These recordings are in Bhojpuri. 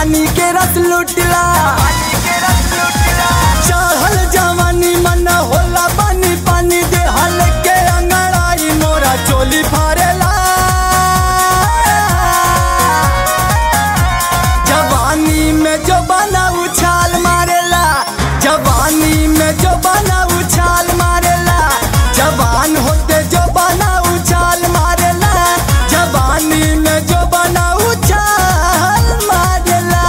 जवानी के रस लुटला चढ़ल जवानी मन होला पानी पानी दे हल के अंगड़ाई मोरा चोली फारेला जवानी में जो बना उछाल मारेला जवानी में जो बना उछाल मारेला जवान होते जो बना उछाल मारेला जवानी में जो बना उछाल मारेला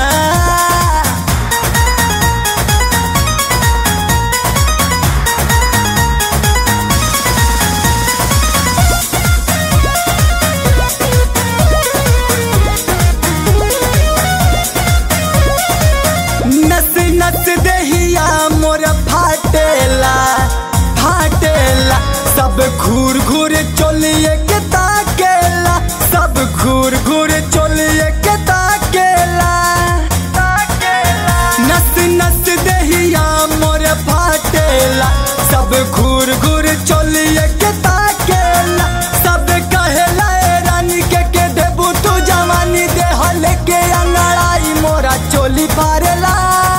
नस नस देहिया मोर फाटेला फाटेला सब घूर घूर चोलिए के ताकेला सब घूर घूर चोलिए के ताकेला नस नस देहिया मोर फाटेला सब घूर घूर चोलिए के ताकेला सब कहेला ए रानी के के देबू तू जवानी दे हल के अंगड़ाई मोरा चोली फारेला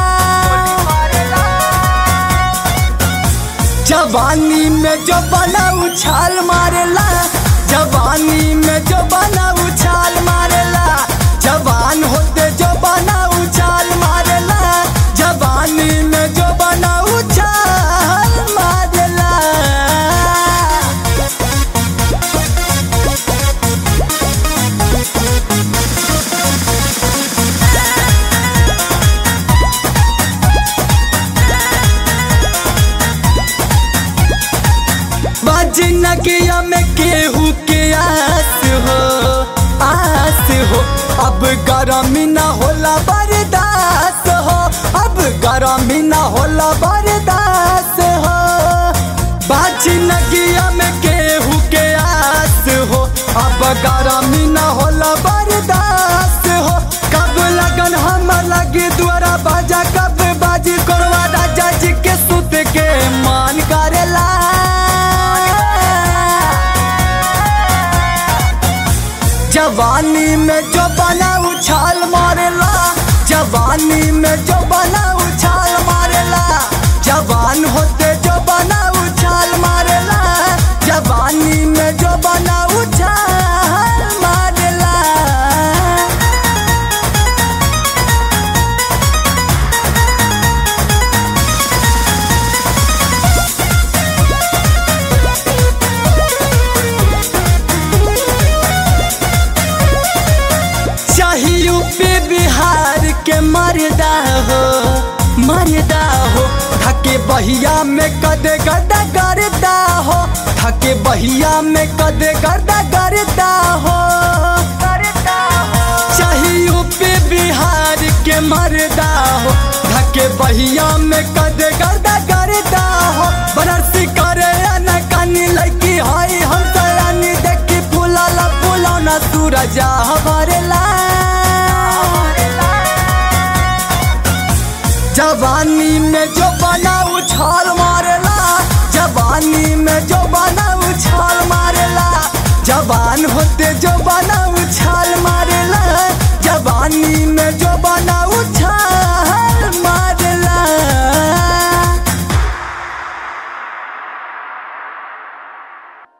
जवानी में जो बना उछाल मारेला जवानी में जो बना उछाल मारेला जवान होते जो बना उछाल मारेला जवानी में जो बना उछाल मारेला बजनगिया में केहू के आस हो आस हो अब गरमी न होला बर्दाश्त हो अब गरमी न होला बर्दाश्त हो बजनगिया में केहू के आस हो अब गरमी न होला बर्दाश्त हो कब लगन हम लगे द्वारा बाजा कब बाजी करवा राजा जी के सुत के मान करेला जवानी में जो बना उछाल मारेला जवानी में जो बना उछाल मारेला जवान होते जो बना उछाल मारेला जवानी में जो बना उछाल मारेला चाहिए यूपी बिहार के मर्दा हो मर्दा हो थके बहिया में कदे गदा करता हो थके बहिया में कदे गदा करता हो चाहिए यूपी बिहार के मर्दा हो थके बहिया में कदे गदा करता हो बरसी करे न कानी लड़की हई हम तरानी देखी फूला फूलौना सूरजा भरेला जवानी में जो बना उछाल मारेला जवानी में जो बना उछाल मारेला जवान होते जो बना उछाल मारेला जवानी